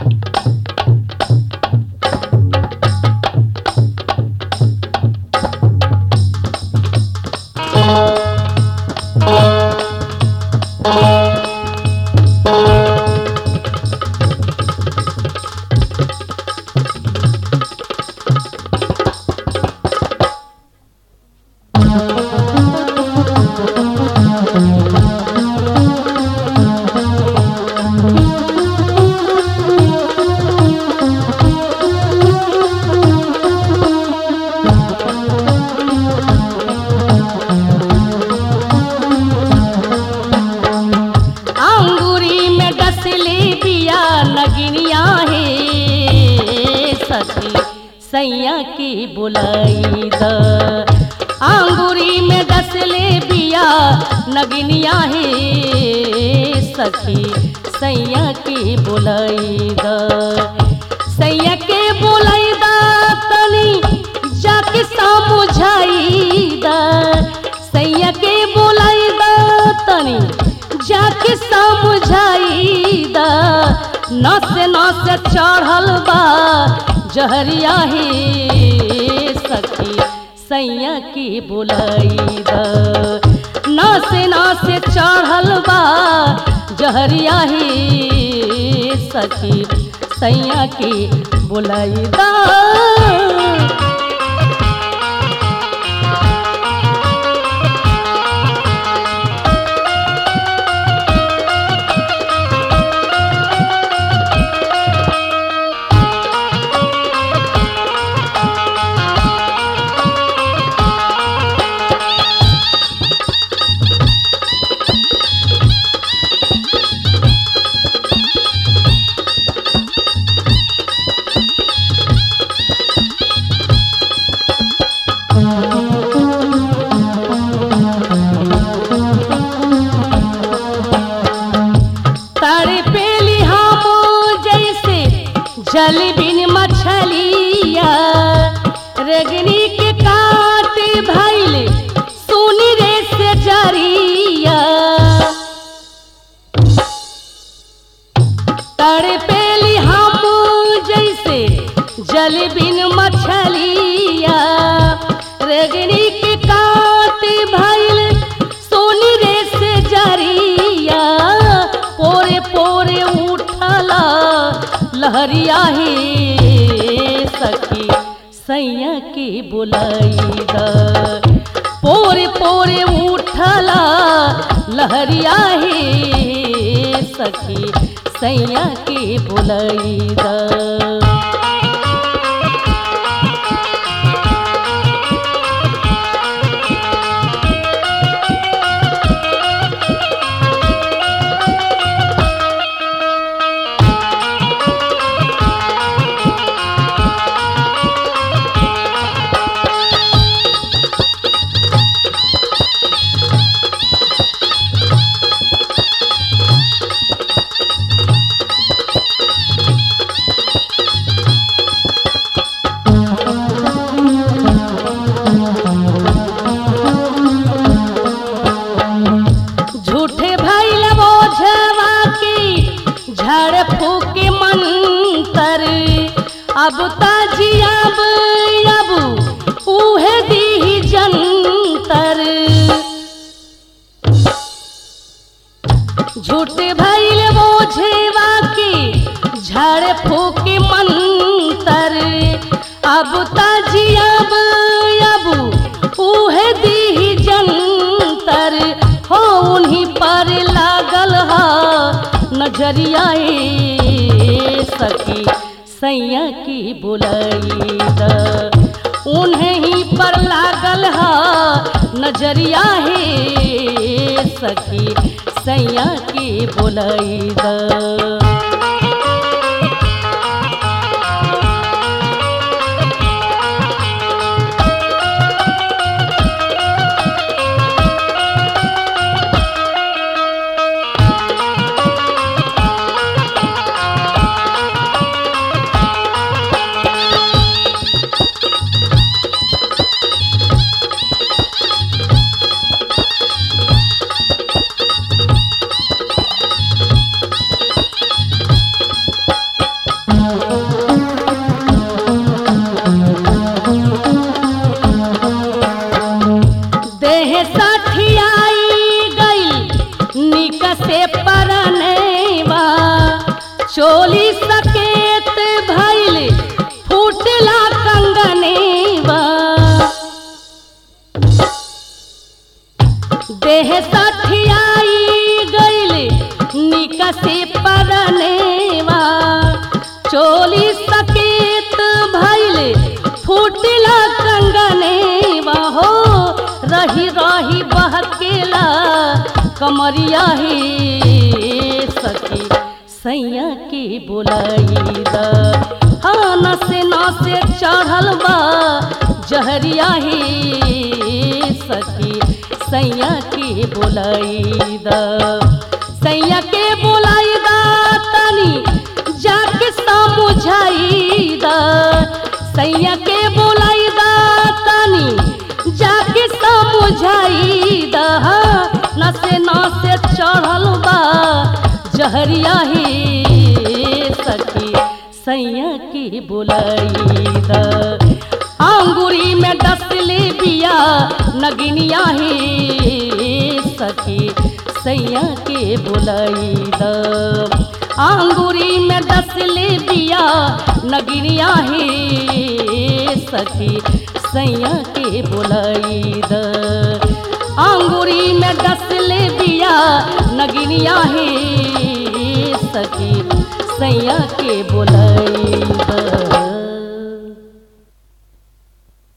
अंगूरी में डसले बिया नगिनिया हे सखी सैया की बुलाई द अंगूरी में डसले बिया नगिनिया हे सखी सैया की बुलाई द सैया के बुलाई द तनी जाके समझाई द सैया के बुलाई द तनी जाके समझाई द नस नस चढ़ल बा जहरिया हे सखी सैया की बुलाई द नस नस चढ़ल बा जहरिया हे सखी सैया की बुलाई द तारे पेली हम जैसे जल बिन मछलिया रगनी के काट भैले सुनी रे से जरिया तारे पेली हम जैसे जल बिन मछलिया रगनी के काट भैल सोनी रे से जरिया पोरे पोरे उठला लहरिया हे सखी सैया की बुलाई द पोरे पोरे उठला लहरिया हे सखी सैया की बुलाई द झूठे भैल बोझवा की झड़ फूक मंतर अब ताजियाब अब उहे दी जंतर झूठे भैल बोझवा की झड़ फूक मंतर अब ताजियाब अब उहे दी जंतर हो उन्हीं पर लागल हा नजरिया ए सखी सैया की बुलाई द उन्हें ही पर लागल हा नजरिया हे सखी सैया की बुलाई द देह सठियाई गई निक से परनेवा चोली सकेत भइल फूटला कंगनेवा देह सठियाई गइल निक से परनेवा चोली सकेत भइल फूटला कंगनेवा हो रही रही बहकेला कमरिया ही सखी सैया के बोलाई दा हाँ नसे नसे चढ़ल बा जहरिया ही सखी सैया के बोलाई दा सैया के बोलाई दा तनी जाके समझाई दा सैया के बोलाई दा तनी जाके समझाई दा नसे नसे चढ़ल बा जहरिया ही सखी सैया के बोलाई दा अंगूरी में डसले बिया नगिनिया ही सखी सैया के बोलाई दा अंगूरी में डसले बिया नगिनिया ही सखी सैया के बोलाई दा अंगूरी में डसले बिया नगिनिया ही सखी सैया के बोलाई